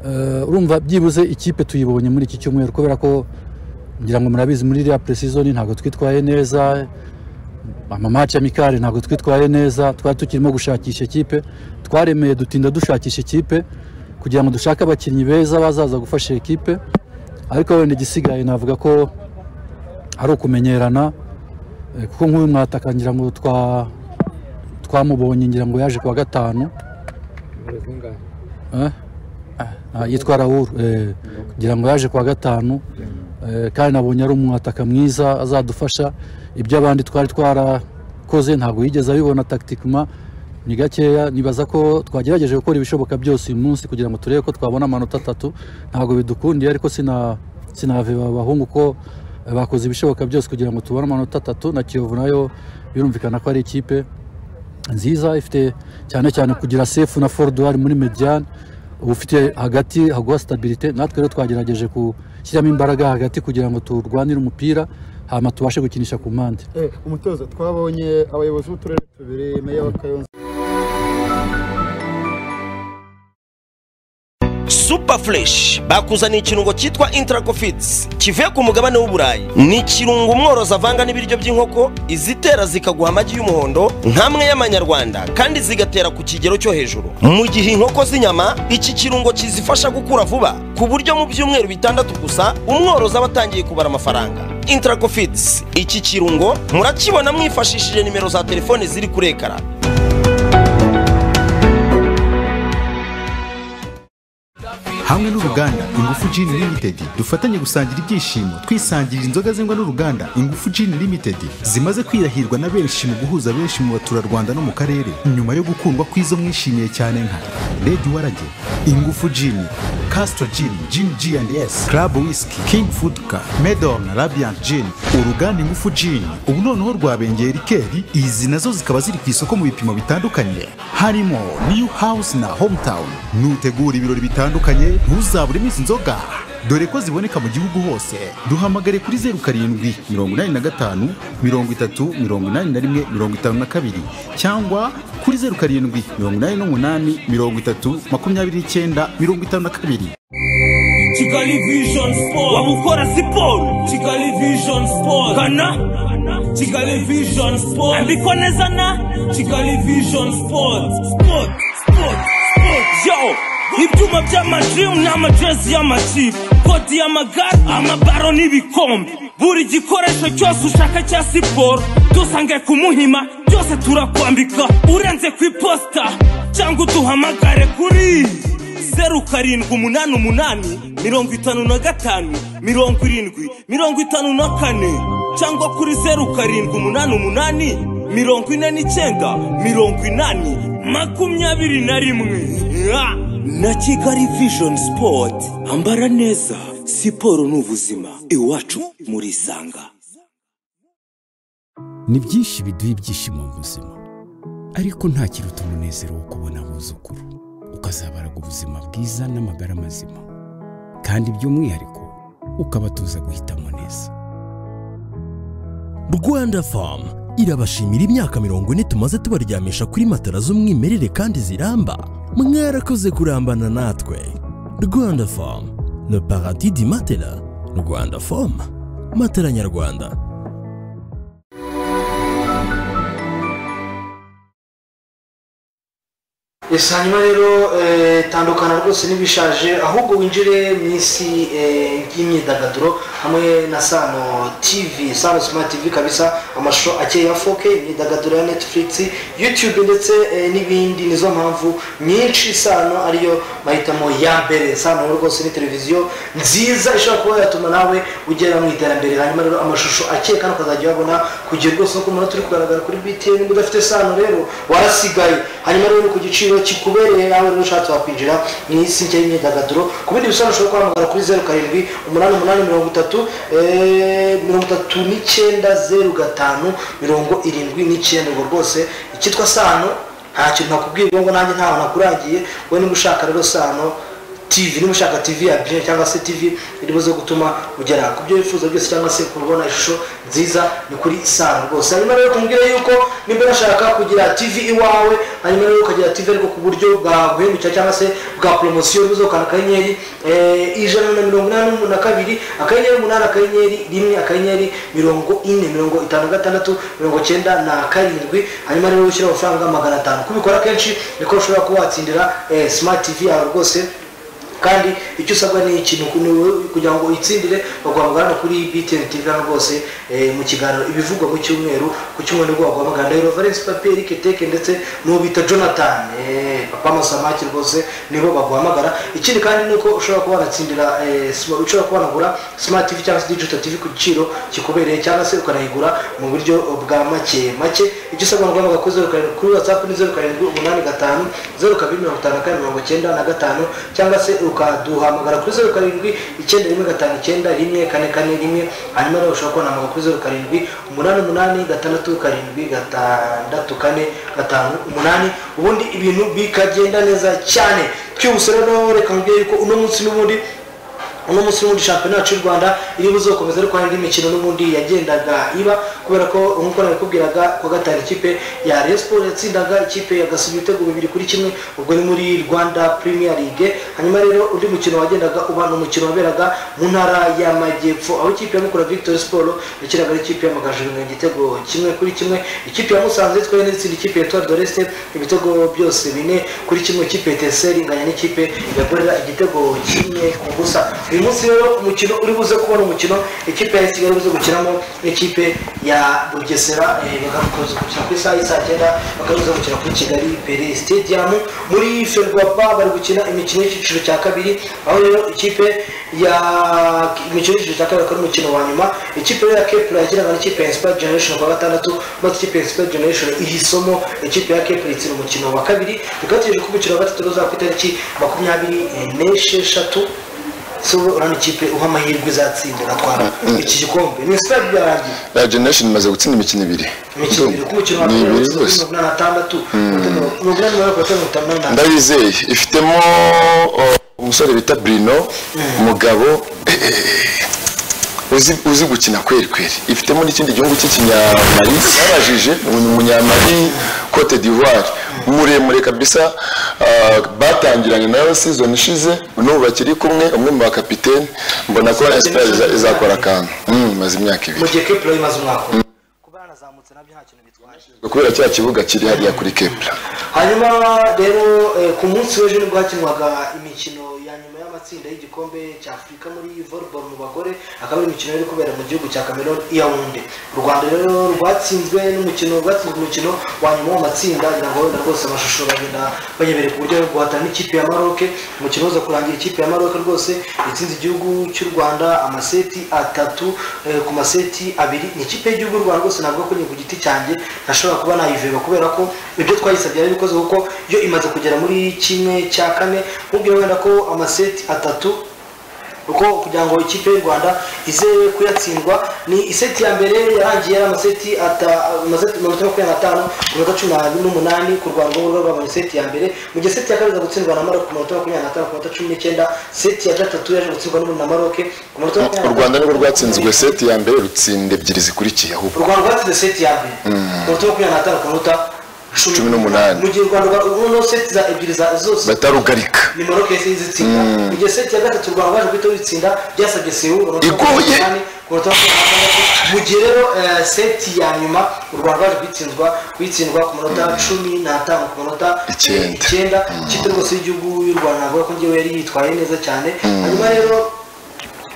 Ah, urumva byibuze ikipe tuyibonye muri iki cyumweru kubera ko ngira ngo murabizi muri iriya preseason ntabwo twitwaye neza amamaci amikare ntabwo twitwaye neza twari tukirimo gushakisha ikipe twaremeye dutinda dushakisha ikipe kugira ngo dushake abakinnyi beza bazaza gufasha ikipe ariko wenda igisigaye navuga ko ari ukumenyerana eh, kuko nk'uyu mwataka ngira ngo twa twamubonye ngira ngo yaje ku wa gatanu Eh? Ah, yitwa Raoul eh, ngira ngo yaje ku wa gatanu Eh, kandi nabonye ari umwataka mwiza azadufasha ibyo abandi twari twarakoze ntabwo yigeze abibona tacticement ni gakeya nibaza ko twagerageje gukora ibishoboka byose uyu munsi kugira ngo turebe ko twabona amanota atatu ntabwo bidukundiye ariko sina sinaveba abahungu ko eh, bakoze ibishoboka byose kugira ngo tubone amanota atatu na Kiyovu nayo birumvikana ko ari ikipe nziza ifite cyane cyane kugira sefu na foruduwari muri mediyani uba ufite hagati haguha sitabirite natwe rero twagerageje gushyiramo imbaraga hagati kugira ngo turwanire umupira hanyuma tubashe gukinisha ku mpande Eh, umutoza twabonye abayobozi b'uturere tubiri meya wa kayonza super fresh bakuzaniye ikirungo cyitwa intracofits kivuye ku mugabane w'uburayi ni ikirungo umworozi avanga n'ibiryo by'inkoko izitera zikaguha amagi y'umuhondo nk'amwe y'amanyarwanda kandi zigatera ku kigero cyo hejuru mu gihe inkoko z'inyama iki kirungo kizifasha gukura vuba ku buryo mu byumweru bitandatu gusa umworozi aba atangiye kubara amafaranga intracofits iki kirungo murakibona mwifashishije nimero za telefone ziri kuri ekara hamwe n'uruganda ingufu Gin Limited dufatanye gusangira ibyishimo twisangirira inzoga zengwa n'uruganda ingufu Gin Limited zimaze kwirahirwa na benshi mu guhuza benshi mu baturarwanda no mu karere nyuma yo gukundwa kw'izo mwishimiye cyane nka Lady Warage ingufu Gin Castro Gin Gin G&S Club Whisky King Food Car Medom na Radiant Gin uruganda ingufu Gin ubu noneho rwabengeye rikeri izi nazo zikaba ziri ku isoko mu bipimo bitandukanye harimo New House na Hometown nutegura ibirori bitandukanye ntuzaburemo izi nzoga dore ko ziboneka mu gihugu hose duhamagare kuri zeru karindwi mirongo inani na gatanu mirongo itatu mirongo inani na rimwe mirongo itanu na kabiri cyangwa kuri zeru karindwi mirongo inani n'umunani mirongo itatu makumyabiri n'icyenda mirongo itanu na kabiri kigali vision sport wabukora siporo kigali vision sport kana kigali vision sport andikwa neza na kigali vision sport sport sport sport yo ibyuma by'amajim n'amajezi y'amakipe kodi y'amagare amabaro n'ibikombe buri gikoresho cyose ushaka cya siporo dusange ku muhima byose turakwambika urenze ku iposita cyangwa uduhamagare kuri zeru karindwi umunani umunani mirongo itanu na gatanu mirongo irindwi mirongo itanu na kane cyangwa kuri zeru karindwi umunani umunani mirongo ine n'icyenda mirongo inani makumyabiri na rimwe Ah! na kigali vision sport ambara neza siporo ni ubuzima iwacu murisanga ni byinshi biduha ibyishimo mu buzima ariko nta kiruta umunezero wo kubona abuzukuru ukazabaraga ubuzima bwiza n'amagara mazima kandi by'umwihariko ukabatoza guhitamo neza rwanda famu irabashimira imyaka mirongo ine tumaze tubaryamisha kuri matara z'umwimerere kandi ziramba mwarakoze kurambana natwe rwanda famu le paradis di matela rwanda famu matela nyarwanda ese hanyuma rero eh, tandukana rwose n'ibishaje ahubwo winjire mu isi eh, y'imyidagaduro hamwe na sano tv sano smart tv kabisa amashusho akeye ya 4K imyidagaduro ya netflix youtube ndetse eh, n'ibindi nizo mpamvu nyinshi sano ariyo mahitamo ya mbere sano rwose ni televiziyo nziza ishobora kuba yatuma nawe ugera mu iterambere hanyuma rero amashusho akeye kandi ukazajya uyabona kugira rwose nk'uko umuntu turi kugaragara kuri btn niba udafite sano rero warasigaye hanyuma rero ni ku giciro kikubereye nawe rero ushatse wakwinjira mu isi nshya y'imyidagaduro ku bindi bisobanuro ushobora guhamagara kuri zeru karindwi umunani umunani mirongo itatu eh, mirongo itatu n'icyenda zeru gatanu mirongo irindwi n'icyenda ubwo rwose icyitwa sano nta kintu nakubwirwa ngo nanjye ntaho nakurangiye wowe niba ushaka rero sano tv niba ushaka tv ya bije cyangwa se tv iri buze gutuma ugera ku byo wifuza byose cyangwa se kubona ishusho nziza ni kuri sano rwose hanyuma rero kumubwira yuko nimba unashaka kugira tv iwawe hanyuma rero ukagira tv ariko ku buryo bwaguhindukira cyangwa se bwa poromosiyo bivuze ukanda akanyenyeri eh, ijana na mirongo inani na kabiri akanyenyeri umunani akanyenyeri rimwe akanyenyeri mirongo ine mirongo itanu gatandatu mirongo cyenda na karindwi hanyuma rero ushyira amafaranga magana atanu kubikora kenshi niko ushobora kuba watsindira eh, smart tv yawe rwose kandi icyo usabwa ni ikintu ku- ni- kugira ngo uyitsindire baguhamagara no kuri btn tv hano rwose eh, mu kiganiro ibivugwa mu cyumweru ku cyumweru nibwo baguhamagara ndahiro valence papier eric teke ndetse n'uwo bita jonathan eh, papa masamaki rwose nibo baguhamagara ikindi kandi ni uko ushobora kuba wanatsindira eh, sma- ushobora kuba wanagura smart tv cyangwa se digital tv ku giciro kikubereye cyangwa se ukanayigura mu buryo bwa make make icyo usabwa ni uguhamagara kuri zeru karindwi kuri whatsapp ni zeru karindwi umunani gatanu zeru kabiri mirongo itanu na kane mirongo cyenda na gatanu cyangwa se ukaduhamagara kuri zeru karindwi icyenda rimwe gatanu icyenda rimwe kane kane rimwe hanyuma nawe ushobora kubahamagara kuri zeru karindwi umunani umunani gatandatu karindwi gatandatu kane gatanu umunani ubundi ibintu bikagenda neza cyane byihuse rero reka nkubwire yuko uno munsi n'ubundi uno munsi n'ubundi shampiyona yacu y'u rwanda iri buzokomeza ariko hari indi mikino n'ubundi yagendaga iba kubera ko nk'uko nabikubwiraga ku wa gatanu ikipe ya Rayon Sports yatsindaga ikipe ya Gasogi ibitego bibiri kuri kimwe ubwo ni muri rwanda premier league hanyuma rero undi mukino wagendaga uba ni umukino waberaga mu ntara y'amajyepfo aho ikipe ya mukura victory sport yakiraga ikipe ya magaju ibintu igitego kimwe kuri kimwe ikipe ya musanze twari n'itsinda ikipe ya etoile doreste ibitego byose bine kuri kimwe ikipe ya teseri inganya n'ikipe ya gorera igitego kimwe ku busa uyu munsi rero umukino uri buze kubona umukino ikipe ya kigali buze gukinamo n'ikipe ya bugesera eh, bagakomeza gukina ku isaha y'isaa cyenda bakaza gukina kuri kigali pere stadium muri ferwapa bari gukina imikino y'icyiciro cya kabiri aho rero ikipe ya imikino y'icyiciro cya kabiri akaba ari umukino wa nyuma ikipe rero ya kepura yakinaga n'ikipe ya inspired generation ku wa gatandatu maze ikipe ya inspired generation ihisoma ikipe ya kepura itsinda umukino wa kabiri bikaba biteganyijwe ko umukino wa gatatu uzaba ku itariki makumyabiri eh, n'esheshatu so urabona ikipe uha amahirwe izatsinda igatwara iki gikombe ni sitade byarangiye La generation imaze gutsinda imikino ibiri imikino ibiri ku mukino wa ni mbere ibiri mirongo rwose inani na tandatu mirongo inani na gatatu mirongo itanu n'umunani ndabizeye ifitemo uh, umusore bita Bruno umugabo eh, eh, uzi uzi gukina kweri kweri ifitemo n'ikindi gihugu cy'ikinyamari babajije ni umunyamari Cote d'Ivoire muremure kabisa uh, batangiranye nayo season ishize n'ubu bakiri kumwe umwe mu bakapiteni mbona ko Espoir iza- izakora akantu Mm, imaze imyaka ibiri mu gihe kepura imaze umwaka umwe kubera cya kibuga kiri hariya kuri Kepler hanyuma rero eh, ku munsi w'ejo nibwo hakinwaga imikino ya nyuma y'amatsinda y'igikombe cya afurika muri volleyball mu bagore akaba ari imikino yari kubera mu gihugu cya cameroon iyawunde u rwanda rero rwatsinzwe n'umukino rwatsinzwe umukino wa nyuma w'amatsinda ngira ngo wenda rwose amashusho bagenda bayemereye ku buryo bwo guhatana n'ikipe ya maroke umukino uza kurangira ikipe ya maroke rwose itsinze igihugu cy'u rwanda amaseti atatu eh, ku maseti abiri ni ikipe y'igihugu y'u rwanda rwose navuga ko ni ku giti cyanjye ntashobora kuba nayiveba kubera ko ibyo twayisabye yari bikoze kuko yo imaze kugera muri kimwe cya kane nkubwira wenda ko amaseti atatu kuko kugira ngo ikipe y'u rwanda ize kuyatsindwa ni iseti ya mbere yarangiye ari amaseti ata- amaseti mirongo itandatu makumyabiri n'atanu ku minota cumi na- n'umunani ku rwanda urubuga rwabonye iseti ya mbere mu gihe seti ya kabiri iza gutsindwa na maroke ku minota makumyabiri n'atanu ku minota cumi n'icyenda seti ya gatatu yaje gutsindwa n'ubu na maroke ku minota u makumyabiri rwanda n'atanu nirwo rwatsinzwe seti ya mbere rutsinda ebyiri zikurikiye u ahubwo rwanda rwatsinze seti ya mbere ku minota makumyabiri n'atanu ku minota cumi n'umunani mu gihe u rwanda rwa- no seti za ebyiri za zose batarugarika ni maroke yahise izitsinda mu gihe seti ya gatatu u rwanda rwaje guhita ruyitsinda byasabye sewu Igoye. ku mu gihe rero eh, seti ya nyuma u rwanda rwaje kuyitsindwa kuyitsindwa ku munota cumi n'atanu ku munota eh, Icyenda. icyenda ikipe rwose y'igihugu y'u rwanda navuga ko ngewe yari yitwaye neza cyane hanyuma rero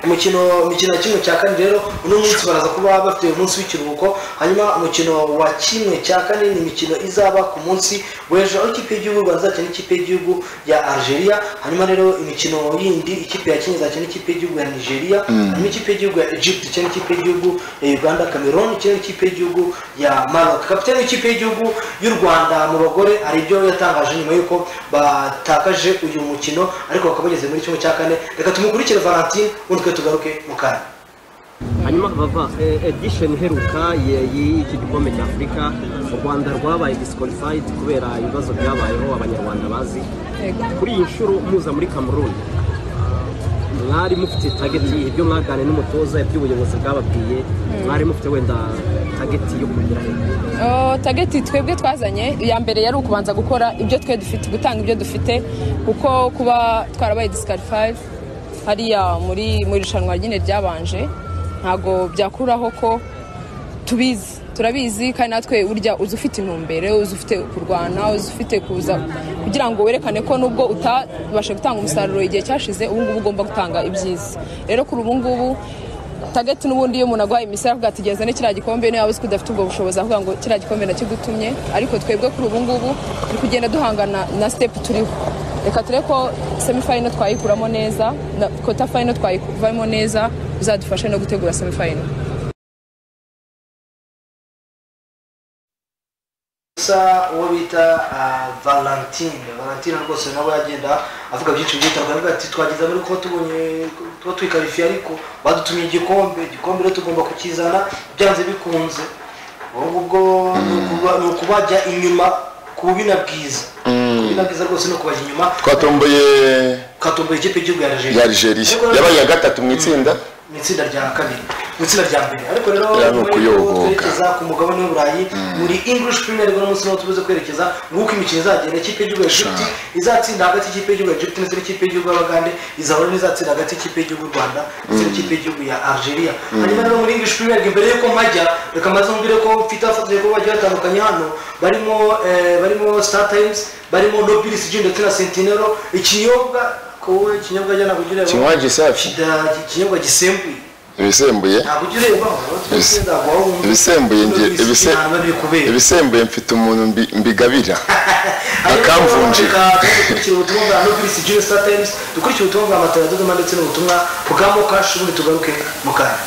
umukino imikino ya kimwe cya kane rero uno munsi baraza kuba bafite umunsi w'ikiruhuko hanyuma umukino wa kimwe cya kane ni imikino izaba ku munsi w'ejo aho ikipe y'igihugu y'u rwanda izakina n'ikipe y'igihugu ya algeria hanyuma rero imikino yindi ikipe ya kenya izakina n'ikipe y'igihugu ya nigeria hanyuma ikipe y'igihugu ya egypt ikina n'ikipe y'igihugu ya uganda cameroon ikina n'ikipe y'igihugu ya maroc kapitani w'ikipe y'igihugu y'u rwanda mu bagore hari ibyo yatangaje nyuma y'uko batakaje uyu mukino ariko bakaba bageze muri kimwe cya kane reka tumukurikire valentine ubundi twe tugaruke mu kanya hanyuma bava edisheni iheruka ye- y'iki gikombe cya afurika u rwanda rwabaye disikwalifayidi kubera ibibazo byabayeho abanyarwanda bazi kuri iyi nshuro muza muri cameroon mwari mufite tageti ibyo mwaganiriye n'umutoza iby'ubuyobozi bwababwiye mwari mufite wenda tageti yo kugira hejuru Oh, tageti twebwe twazanye iya mbere yari ukubanza gukora ibyo twe dufite gutanga ibyo dufite kuko kuba twarabaye disqualified hariya muri mu irushanwa nyine ryabanje ntago byakuraho ko tubizi turabizi kandi natwe urya uzi ufite intumbere uzi ufite kurwana uzi ufite kuza kugira ngo werekane ko nubwo utabasha gutanga umusaruro igihe cyashize ubu ngubu ugomba gutanga ibyiza rero kuri ubu ngubu tageti n'ubundi iyo umuntu agwaye imisaya avuga ati gezane kiriya gikombe niyo waba uzi ko udafite ubwo bushobozi avuga ngo kiriya gikombe nakigutumye ariko twebwe kuri ubu ngubu turi kugenda duhangana na sitepu turiho reka ture ko semifayino twayikuramo neza na kota fayino twayivamo neza bizadufashe no gutegura semifayino gusa uwo bita ah, valentine valentine rwose nawe agenda avuga byinshi byitanga avuga ati twageze muri kuba tubonye tuba twikarifiye ariko badutumye igikombe igikombe rero tugomba kukizana byanze bikunze ubwo ngubwo ni ukuba- ni ukubajya inyuma ku bubina bwiza ku bubina bwiza rwose ni ukubajya inyuma twatomboye katomboye ikipe y'igihugu ya ya algeria yabaye iya gatatu mu itsinda mu itsinda rya kabiri mu itsinda rya mbere ariko rero Rero ni nyuma y'uko ukuyoboka. twerekeza ku mugabane w'uburayi muri english premier league uno munsi niho tubuze kwerekeza nguko imikino izagenda ikipe y'igihugu ya egypt izatsinda hagati y'ikipe y'igihugu ya egypt ndetse n'ikipe y'igihugu y'abagande izahura n'izatsinda hagati y'ikipe y'igihugu y'u rwanda ndetse n'ikipe y'igihugu ya algeria hanyuma rero muri english premier league mbere y'uko mpajya reka maze mbwire ko mfite abafatanya kuba bagiye batandukanye hano barimo eh, barimo star times barimo nobilis g ndetse na sentinero ikinyobwa kowe ikinyobwa jya ntabwo ugireba Kinywa gisafi. Kida- ikinyobwa gisembuye ibisembuye ntabwo ujya urebaho Ibise- tuba aho wumva ibisembuye ngira- ibise- ibisembuye mfite umuntu mbi- mbigabira akamvunjira dukurikira ubutumwa bwa nobisi jiri sita tayimusi dukurikira ubutumwa bwa matara dodoma ndetse n'ubutumwa bwa mokashi ubundi tugaruke mu kanya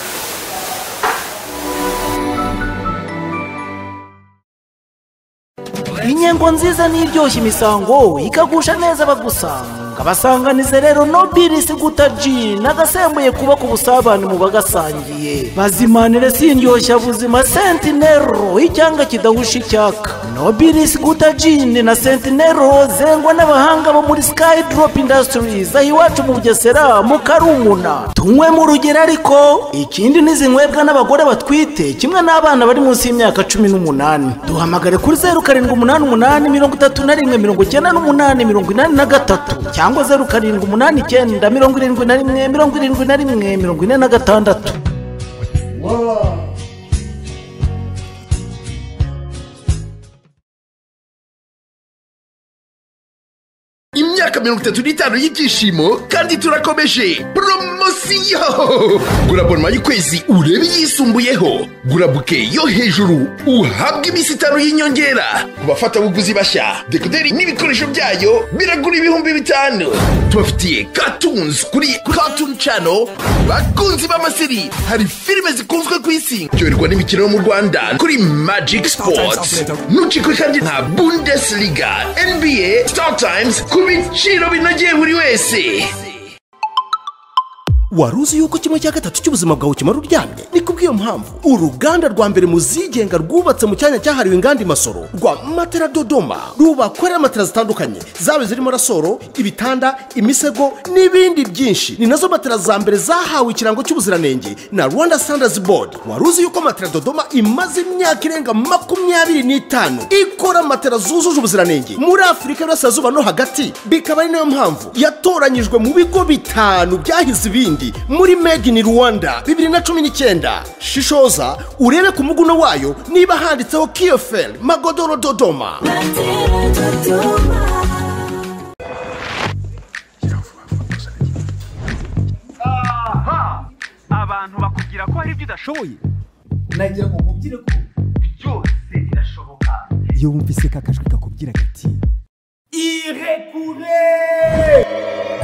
inyengo nziza n'iryoshya imisango ikagusha neza abagusanga basanganize rero nobirisi guta ji nagasembuye kuba ku busabane mu bagasangiye bazimanire sindyoshya buzima sentinero icyanga kidahusha icyaka nobirisi guta jini na sentinero zengwa n'abahanga bo muri sky drop industries aho iwacu mu bugesera mu karumuna tunywe mu rugero ariko ikindi nizinywebwa n'abagore batwite kimwe n'abana bari munsi y'imyaka cumi n'umunani duhamagare kuri zeru karindwi umunani umunani mirongo itatu na rimwe mirongo icyenda n'umunani mirongo inani na gatatu cyangwa zeru karindwi umunani icyenda mirongo irindwi na rimwe mirongo irindwi na rimwe mirongo ine na gatandatu imyaka mirongo itatu n'itanu y'ibyishimo kandi turakomeje poromosiyo gura bonoma y'ukwezi urebe iyisumbuyeho gura buke yo hejuru uhabwe iminsi itanu y'inyongera ku bafatabuguzi bashya dekoderi n'ibikoresho byayo biragura ibihumbi bitanu tubafitiye katunzi kuri katuni cano bakunzi b'amaseri hari filime zikunzwe ku isi ryoherwa n'imikino yo mu rwanda kuri magic sports nucikwe kandi nka bundesliga nba star times ku biciro binogeye buri wese wari uzi yuko kimwe cya gatatu cy'ubuzima bwawe kimara uryamye ni kubw'iyo mpamvu uruganda rwa mbere mu zigenga rwubatse mu cyanya cyahariwe inganda imasoro rwa matera dodoma rubakorera matera zitandukanye zaba zirimo rasoro ibitanda imisego n'ibindi byinshi ni nazo matera za mbere zahawe ikirango cy'ubuziranenge na rwanda standards board wari uzi yuko matera dodoma imaze imyaka irenga makumyabiri n'itanu ikora matera zujuje ubuziranenge muri afurika y'uburasirazuba no hagati bikaba ari nayo mpamvu yatoranyijwe mu bigo bitanu byahize ibindi burundi muri made in rwanda bibiri na cumi n'icyenda shishoza urebe ku muguno wayo niba handitseho kiyoferi magodoro dodoma abantu bakubwira ko hari ibyo udashoboye nagira ngo nkubwire ko byose birashoboka iyo wumvise ka kajwi kakubwira gati irekure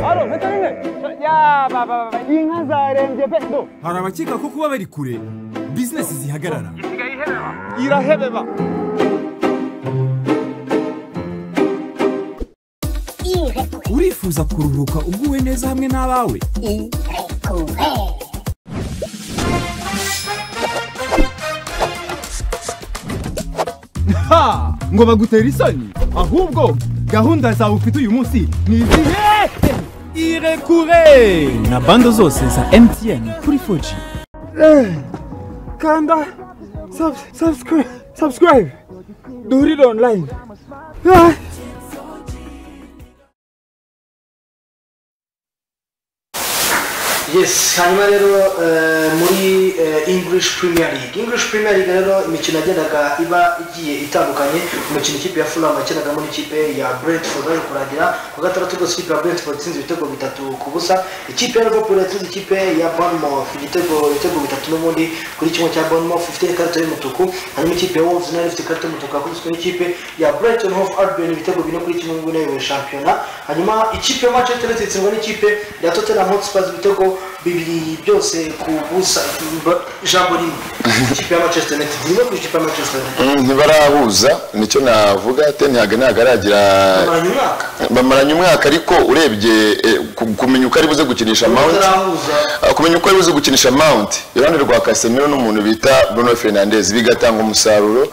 hano mpeta rimwe ya baba inka zarembye pe do hari abakeka ko kuba bari kure bizinesi zihagarara isigaye ihebeba irahebeba urifuza kuruhuka uguwe neza hamwe n'abawe ha ngo bagutera isoni ahubwo gahunda zawe ufite uyu munsi ni izihe irekure na bando zose za emutiyeni kuri foji kanda sabusikarayibe duhurire onurayini yes hanyuma rero eh, muri eh, english premier league english premier league rero imikino yagendaga iba igiye itandukanye umukino ikipe ya fulham yakinagamo n'ikipe ya brentford aje kurangira ku gatandatu rwose ikipe ya brentford itsinze ibitego bitatu ku busa ikipe ya liverpool yatsinze ikipe ya bournemouth igitego ibitego bitatu n'ubundi kuri kimwe cya bournemouth ifite ikarita y'umutuku hanyuma ikipe ya wolves nayo ifite ikarita y'umutuku yakubiswe n'ikipe ya brighton hove albion ibitego bine kuri kimwe n'ubundi yayoboye shampiyona hanyuma ikipe ya manchester united itsindwa n'ikipe ya tottenham hotspurs ibitego bibiri byose ku busa ijambo rimwe ikipe ya manchester united rimwe ku ikipe ya manchester united Mm, ntibarahuza nicyo navuga te ntihaga ntihagaragira bamaranye umwaka bamaranye umwaka ariko urebye eh, ku- kumenya uko ari buze gukinisha mount batarahuza Ah, kumenya uko ari buze gukinisha mount iruhande rwa casemiro n'umuntu bita bruno fernandez bigatanga umusaruro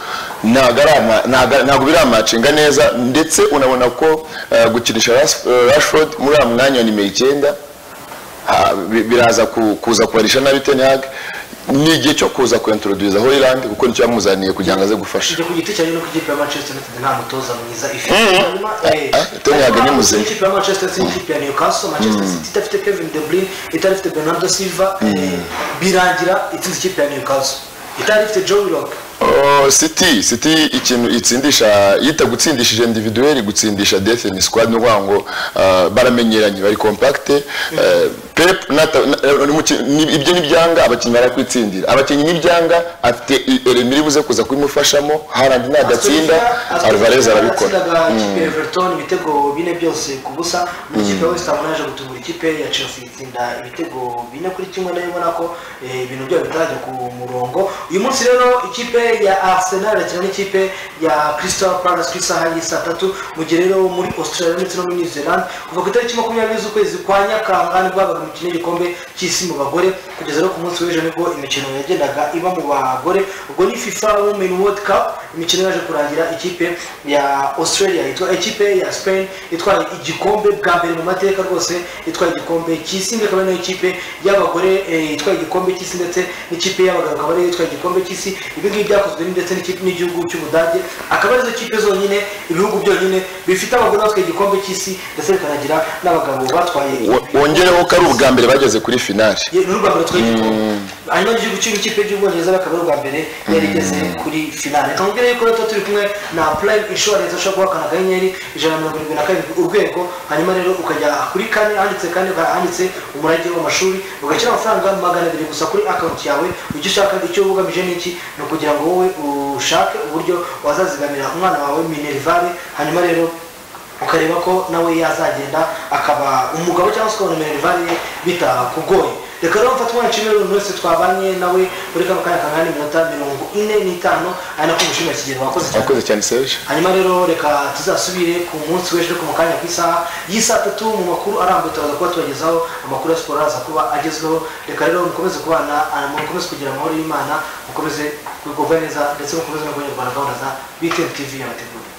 ntago ari ama- ntago- ntago biramacinga neza ndetse unabona ko eh, gukinisha Rash- eh, rashford muri uwo mwanya wa nimero icyenda ha- bi- biraza ku- kuza kubarisha nabi ten hag ni igihe cyo kuza kuyantroduza holand kuko nicyo yamuzaniye kugira ngo aze gufasha ku giti cyane no ku ikipe ya manchester united nta mutoza mwiza ifite hanyuma eh, Tony Hag ni muzima. ikipe ya manchester city n'ikipe ya newcastle manchester city idafite kevin de bruyne itari ifite bernardo silva eh, birangira itsinze ikipe ya newcastle itari ifite joe willock Oh, city city ikintu itsindisha yita gutsindisha individuel gutsindisha death in squad ni ukuvuga ngo ah, baramenyeranye bari compact eh, pep nata- na- eh, umuki- ni- ibyo nibyanga abakinnyi barakwitsindira abakinnyi nibyanga afite eremiri buze kuza kubimufashamo harandi nadatsinda alvarez arabikora yatsindaga ikipe ya Mm. everton ibitego bine byose ku busa n'ikipe ya west ham naje gutungura ikipe ya chelsea itsinda ibitego bine kuri kimwe nayo ubona ko eh, ibintu byabo bitarajya ku murongo uyu munsi rero ikipe ya arsenal irakina n'ikipe ya crystal palace ku isaha y'i saa tatu mu gihe rero muri australia ndetse no muri new zealand kuva ku itariki makumyabiri z'ukwezi kwa nyakanga nibwo habaga imikino y'igikombe cy'isi mu bagore kugeza rero ku munsi w'ejo nibwo imikino yagendaga iba mu bagore ubwo ni fifa women world cup imikino yaje kurangira ikipe ya australia yitwa ikipe ya spain itwaye igikombe bwa mbere mu mateka rwose itwaye igikombe cy'isi ndetse akaba nayo ikipe y'abagore eh, itwaye igikombe cy'isi ndetse n'ikipe y'abagabo akaba ariyo itwaye igikombe cy'isi ibi ngibi byakozwe ndetse n'ikipe- n'igihugu cy'ubudage akaba arizo kipe zonyine ibihugu byonyine bifite abagore batwaye igikombe cy'isi ndetse bikanagira n'abagabo batwaye Wo- wongereho ko ari ubwa mbere bageze kuri finale Ye- ni urwa mbere twari Mm. hanyuma igihugu cy'igihugu cy'ikipe cy'ubwongereza bakaba ari ubwa mbere yari igeze kuri finale reka mubwire yuko rero tuba turi kumwe na prime insurance ushobora guhakana akanyenyeri ijana na mirongo irindwi na karindwi urwego hanyuma rero ukajya kuri kane handitse kane ukaba handitse umurage w'amashuri ugashyira amafaranga magana abiri gusa kuri akawunti yawe ujya ushaka icyo ugamije ni iki ni ukugira ngo wowe ushake uburyo wazazigamira umwana wawe minerivare hanyuma rero ukareba ko nawe yazagenda akaba umugabo cyangwa se ukabona minerivare ye bitakugoye reka rero mfate umwana nshimire buri wese twabanye nawe muri kano kanya kangana n'iminota mirongo ine n'itanu ari nako mushimira kigero wakoze cyane wakoze cyane serge hanyuma rero reka tuzasubire ku munsi w'ejo ariko mu kanya ku isaha y'isaa tatu mu makuru arambuye turaza kuba tubagezaho amakuru ya siporo araza kuba agezweho reka rero mukomeze kubana ah, mukomeze kugira amahoro y'imana mukomeze kugubwa neza ndetse mukomeze no kunyarwanda gahunda za btv yabateguriye